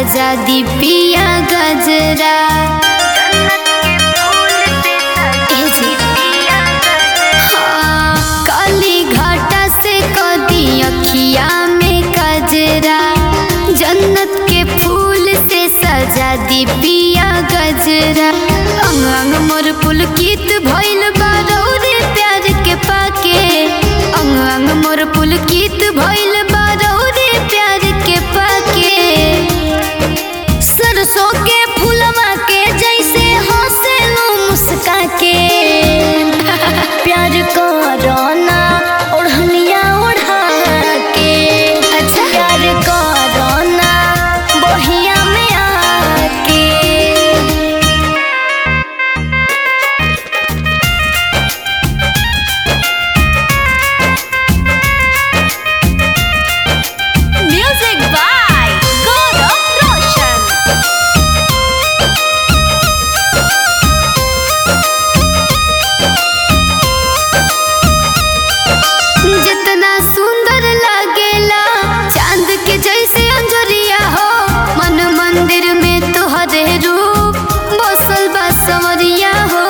सजा दी पिया गजरा ए जी। हाँ, काली घाटा से कदी अखिया में कजरा जन्नत के फूल से सजा दी पिया गजरा अंग अंग मोर पुलकित भइल बारौरे प्यार के पाके अंग अंग मोर पुलकित भइल बारौरे प्यार के पाके सरसों के फूलवा के जैसे हंसेलू मुस्का के प्यार करना ओढ़निया ओढ़ा के अच्छा प्यार करना बहिया में आके Music by Gaurav Roshan. जितना सुंदर लागेला चांद के जैसे अंजरिया हो मन मंदिर में तोहरे रूप बसल बा संवरिया हो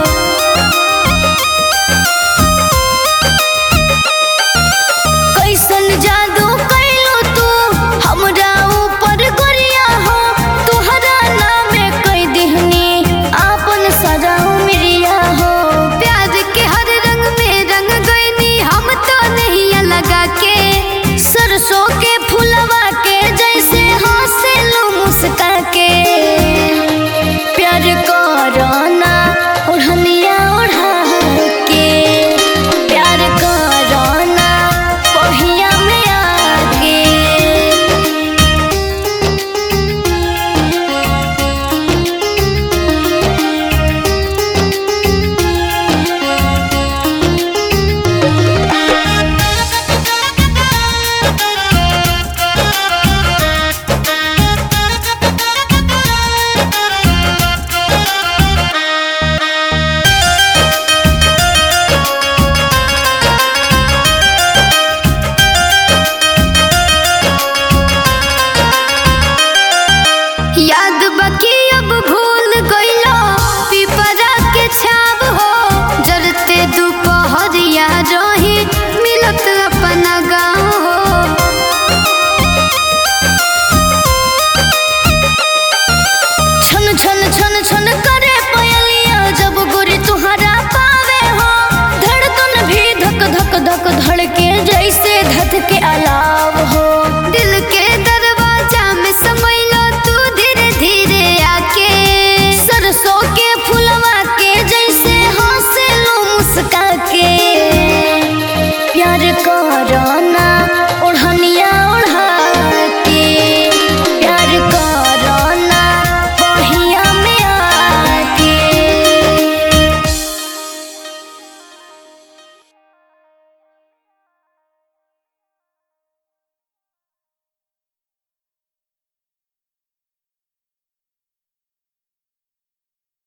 कैसन जादू कैलो तू हमरा ऊपर गोरिया हो तोहरा नामे कई दिहनी आपन सजाऊ मिरिया हो प्यार के हर रंग में रंग गईनी हम तो नहीं लगा के सरसों के फूलवा के जैसे हंसेलू मुस्का के प्यार करना ओढ़निया ओढ़ा के प्यार करना पहिया में आके याद बाकी अब भूल गईलो पिपरा के छाव हो जरते दोपहरिया रही मिलत अपना गाँव हो छन छन छन छन करे पयलिया जब गोरी तुहरा पावे हो धड़कन भी धक धक धक धड़के जैसे धक के अलाव हो दिल